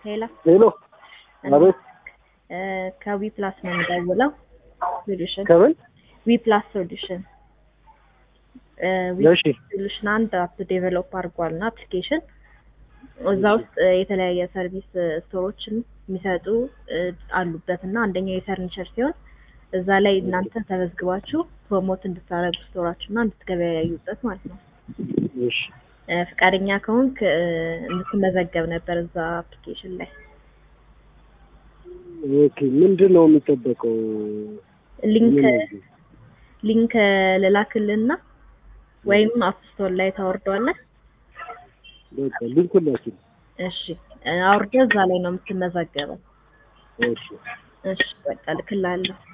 ሄሎ ሄሎ አቤት ከዊ ፕላስ ነው የምደውለው። ሶሉሽን ከምን ዊ ፕላስ ሶሉሽን እሺ ሶሉሽን አንድ አፕ ዴቨሎፕ አድርጓል እና አፕሊኬሽን እዛ ውስጥ የተለያየ ሰርቪስ ስቶሮችን የሚሰጡ አሉበት እና አንደኛው የፈርኒቸር ሲሆን እዛ ላይ እናንተ ተመዝግባችሁ ፕሮሞት እንድታደርጉ ስቶራችሁ እና እንድትገበያዩበት ማለት ነው። እሺ ፈቃደኛ ከሆንክ እንድትመዘገብ ነበር እዛ አፕሊኬሽን ላይ። ኦኬ ምንድን ነው የሚጠበቀው? ሊንክ ምን- ሊንክ ልላክልና ወይም አፕ ስቶር ላይ ታወርደዋለህ። በቃ ሊንኩን ላኪልኝ። እሺ አውርደህ እዛ ላይ ነው የምትመዘገበው። እሺ እሺ በቃ ልክላለሁ።